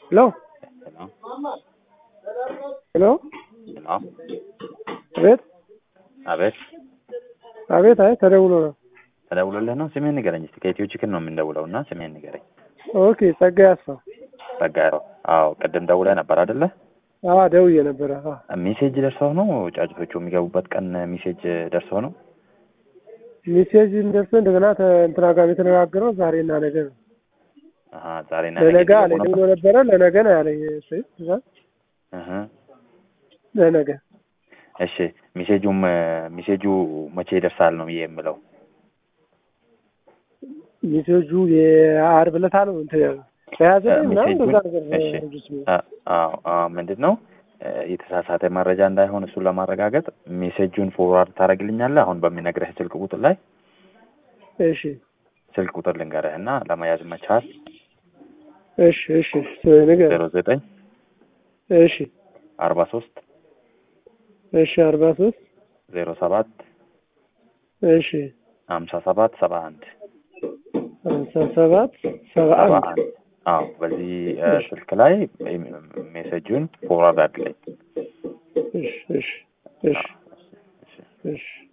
ሄሎ ሄሎ ሄሎ አቤት አቤት አቤት። አይ ተደውሎ ነው። ተደውሎልህ ነው? ስምህን ንገረኝ እስኪ። ከኢትዮ ችክን ነው የምንደውለው እና ስምህን ንገረኝ። ኦኬ ጸጋዬ አስፋው። ጸጋዬ። አዎ ቅድም ደውለህ ነበር አይደለ? አዎ ደውዬ ነበረ። አዎ ሜሴጅ ደርሰው ነው ጫጭቶቹ የሚገቡበት ቀን ሜሴጅ ደርሰው ነው? ሜሴጅ ደርሶ እንደገና ተ- እንትና ጋር የተነጋገረው ዛሬና ነገ ነው። አሀ ዛሬና ለነገ ነገ አለኝ እየገቡ ብሎ ነበር? ነበረ። ለነገ ነው ያለኝ። እሺ እህ ለነገ እሺ ሜሴጁም ሜሴጁ መቼ ይደርሳል ነው ብዬ የምለው። ሜሴጁ የዓርብ ዕለት ነው እንትን ያለው በያዘ ምናምን ሜሴጁን እንደዛ ነገር ነው እሺ ያሉት ነው። አ- አዎ አዎ ምንድን ነው እ፣ የተሳሳተ መረጃ እንዳይሆን እሱን ለማረጋገጥ ሜሴጁን ፎርዋርድ ታደርግልኛለህ አሁን በሚነግርህ ስልክ ቁጥር ላይ እሺ ስልክ ቁጥር ልንገርህ እና ለመያዝ መቻል እሺ እሺ ነገር ዜሮ ዘጠኝ እሺ አርባ ሶስት እሺ አርባ ሶስት ዜሮ ሰባት እሺ ሀምሳ ሰባት ሰባ አንድ ሀምሳ ሰባት ሰባ ሰባ አንድ አንድ አዎ በዚህ እ፣ ስልክ ላይ ሜሴጁን ፎርዋርድ አድርግልኝ እሺ እሺ እሺ አዎ፣ እሺ፣ እሺ። እሺ